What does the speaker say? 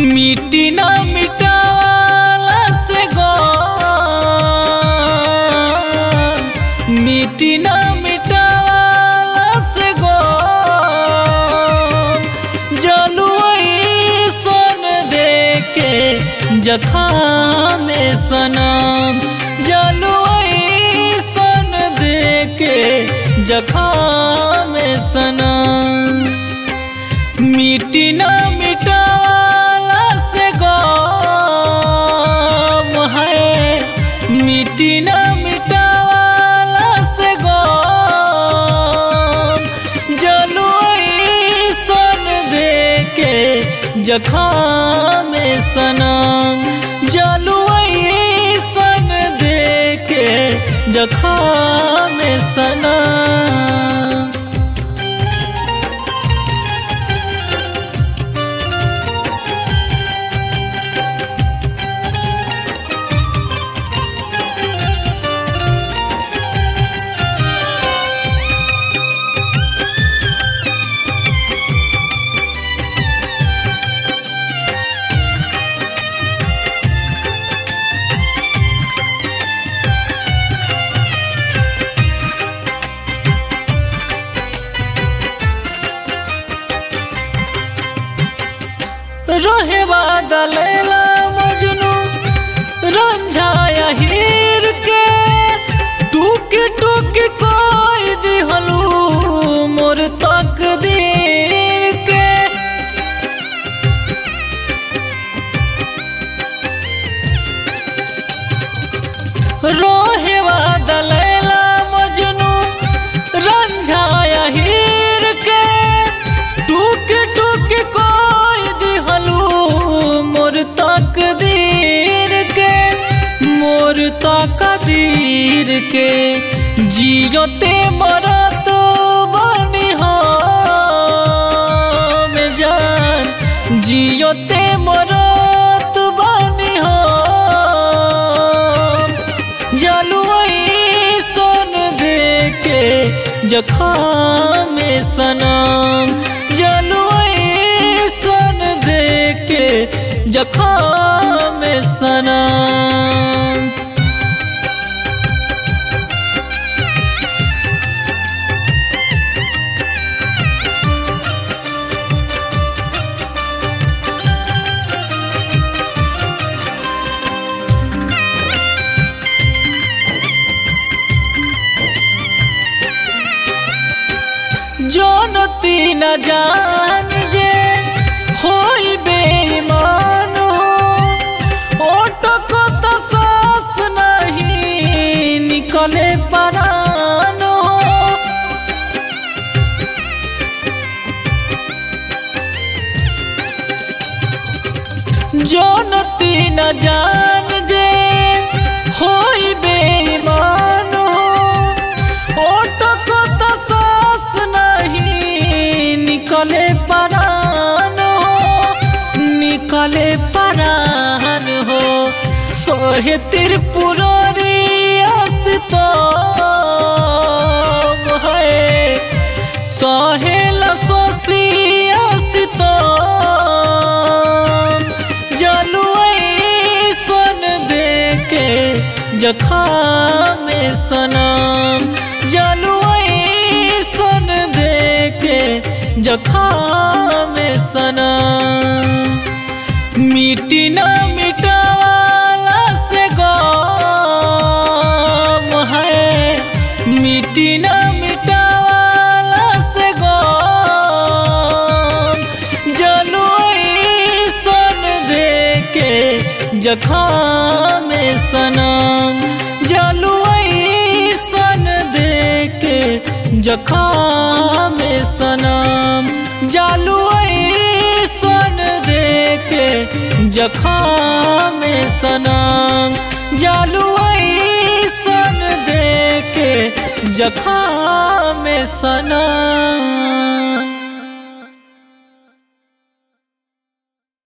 मिट्टी ना मिटावाला से गो मिट्टी ना मिटावाला से गो जलुई सन देके जखाम सनम जलुई सन देके जखाम सनम मिट्टी ना मिटावाला से गम है मिट्टी ना मिटावाला से गम जलुई सन देके जखाम सनम जलुई सन देके जखाम सनम रोहे बादलेला मजनू रंझाया हीर के टूकी टूकी कोई दिहलू मोर तकदीर के रोहे बादलेला मजनू रंझाया हीर के टूकी टूकी कोई दिहलू मोर तकदीर के मोर तकदीर के जियोते मरत बनी हम जान जियोते मरत बनी हम जलुई सन देके जखाम सनम जलुई सन देके जखाम सनम जनती न जान जे होई बेईमान ओटक तो सास नहीं निकले परान जनती न जान जे होई बेईमान ओटक तो सास नहीं निकले परान हो निकले परान हो सोहे त्रिपुरारी तो है सहेल सोसी तो जलुई सन देके जखाम सनम जलुई सन देके जखाम सनम मिट्टी ना मिटावाला से गम है मिट्टी ना मिटावाला से गम जलुई सन देके जखाम सनम जलुई सन देके जखाम सनम जलुई सन देके जखाम सनम जलुई सन देके जखाम सनम